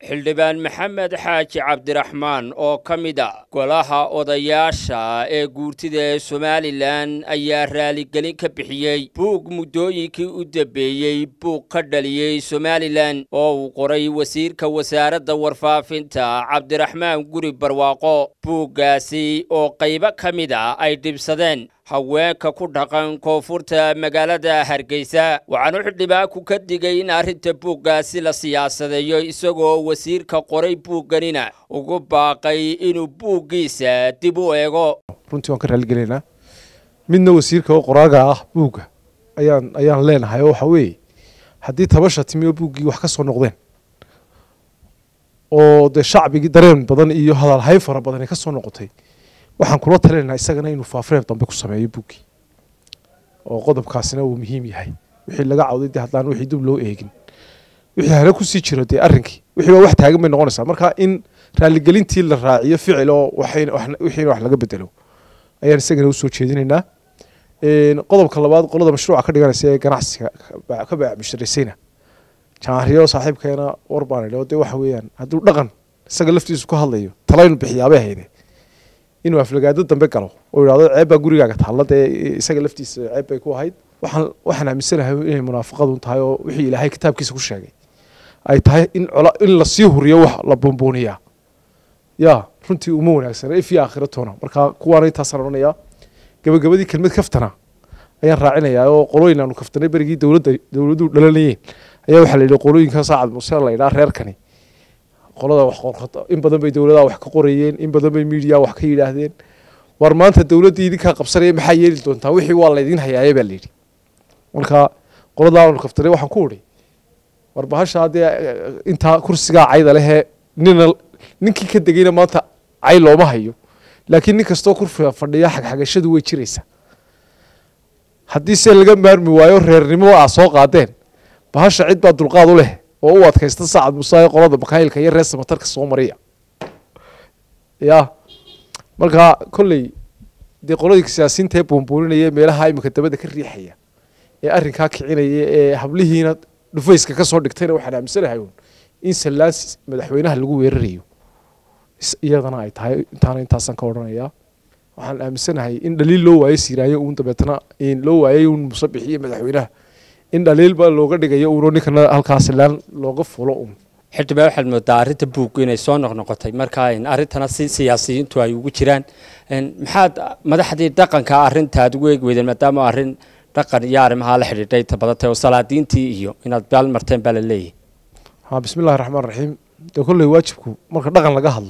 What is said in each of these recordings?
xildhibaan maxamed xaaji cabdiraxmaan oo ka mid a golaha odayaasha ee guurtida ee somalilan ayaa raaligelin ka bixiyey buug muddooyinkii u dambeeyey buug ka dhaliyey somalilan oo uu qoray wasiirka wasaaradda warfaafinta cabdiraxmaan guri barwaaqo buuggaasi oo qaybo ka mid a ay dhibsadeen haweenka ku dhaqan koonfurta magaalada hargeysa waxaanu xildhibaanku ka digay in arrinta buuggaasi la siyaasadeeyo isagoo wasiirka qoray buugganina ugu baaqay inuu buuggiisa dib u eego runtii waan ka raaligelinaa midna wasiirka oo qoraaga ah buugga ayaan ayaan leenahay oo waxa weeye haddii tabasha timi oo buuggii wax ka soo noqdeen oo dee shacbigii dareen badan iyo hadalhayn fara badan ay ka soo noqotay waxaan kula talinaynaa isagana inuu faafreeb dambe ku sameeyo buuggii oo qodobkaasina uu muhiim yahay wixii laga cawday dee haddaan wixii dib loo eegin wixii hale kusii jiro dee arrinkii wixii baa wax taagan bay noqonaysaa marka in raaligelintii la raaciyo ficil oo wixiina wax laga bedelo ayaan isagana usoo jeedinaynaa qodobka labaad qolada mashruuca ka dhiganaysa ee ganacsiga ka baacbishiraysayna jaariyo saaxiibkeena war baan idhi oo dee waxa weeyaan hadduu dhaqan isaga laftiisu ka hadlayo talaynu bixiyaabay hayde inuu aflagaado dambe galo oo yidhahdo ceeb baa gurigaaga taalla dee isaga laftiisa ceeb bay ku ahayd waxaan waxaan aaminsanahay inay munaafaqadu tahay oo wixii ilaahay kitaabkiisa ku sheegay ay tahay in cola in lasii huriyo wax la buunbuuniyaa yaa runtii uma wanaagsana if iyo aakhiratoona marka kuwaana intaasaan odhanayaa gabagabadii kelmad kaftana ayaan raacinayaa oo qolooyin aanu kaftanay berigii dowladda dowladdu dhalanayeen ayaa waxaa la yidhi qolooyinka saacad muse la yidhaha reerkani qolada wax qorqata in badan bay dowladaha wax ka qorayeen in badan bay miidiya wax ka yidhaahdeen war maanta dowladdii idinkaa qabsanaya maxaa yeeli doontaa wixii waa laydin hayaaye baa layidhi marka qoladaa aanu kaftanay waxaan ku udhi war bahasha haddee intaa kursigaa cayda lehee nina ninkii ka degayna maanta cay looma hayo laakiin nin kastoo kursiga fadhiya xagxagashadu way jiraysaa haddii se laga maarmi waayo reernimo aa soo qaadeen bahasha cid baa dulqaad u leh oo u adkaysta saacad musae qolada bakaylka iyo reer samatarka soo mariya ya marka kolley dee qoladii siyaasiyiinta ee buunbuuninaya meelaha iminka dabada ka riixaya ee arrinkaa kicinaya ee hablihiina dhufayska ka soo dhigtayna waxaan aaminsanahay un in sallaan madaxweynaha lagu weerarayo iyadana ay tahay intaana intaasaan ka odhanayaa waxaan aaminsanahay in dhaliil loo waayo siiraayo uun dabeetna loo waayay uun musabix iyo madaxweynaha in dhaliilba looga dhigayo uunoo ninkana halkaa sallaan looga fulo uun xildhibaan waxaad moodaa arrinta buuggu inay soo noqnoqotay marka arrintana si siyaasiyiintu ay ugu jiraan maxaad madaxdii dhaqanka arrintaad ugu eegi weydeen maadaama arrin dhaqan iyo arrimaha la xidhiidhay ta badatay oo salaadiintii iyo inaad baal marteen baa la leeyahay ha bismillahi raxmaan raxiim dee kolley waajibku marka dhaqan laga hadlo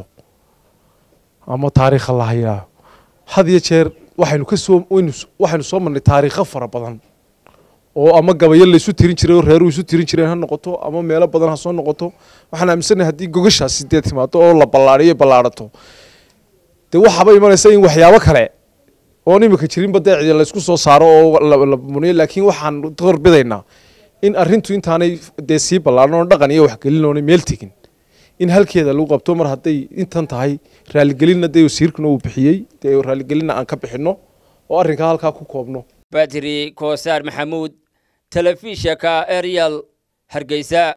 ama taariikha la hayaa had iyo jeer waxaynu ka soo waxaynu soo marnay taariikho fara badan oo ama gabayo laysu tirin jiray oo reeruu isu tirin jireen ha noqoto ama meelo badan ha soo noqoto waxaan aaminsanahay haddii gogashaasi dee timaado oo la ballaariyo ballaarato dee waxaaba imanaysa in waxyaabo kale oon imika jirinba dee cidi laysku soo saaro oo la muniyo laakiin waxaan doorbidaynaa in arrintu intaanay dee sii ballaaran oo dhaqan iyo waxgelin oonay meel tegin in halkeeda lagu qabto mar hadday intan tahay raaligelinna dee wasiirkuna uu bixiyey dee raaligelinna aan ka bixinno oo arrinkaa halkaa ku koobno badri koosaar maxamuud telefishinka arial hargeysa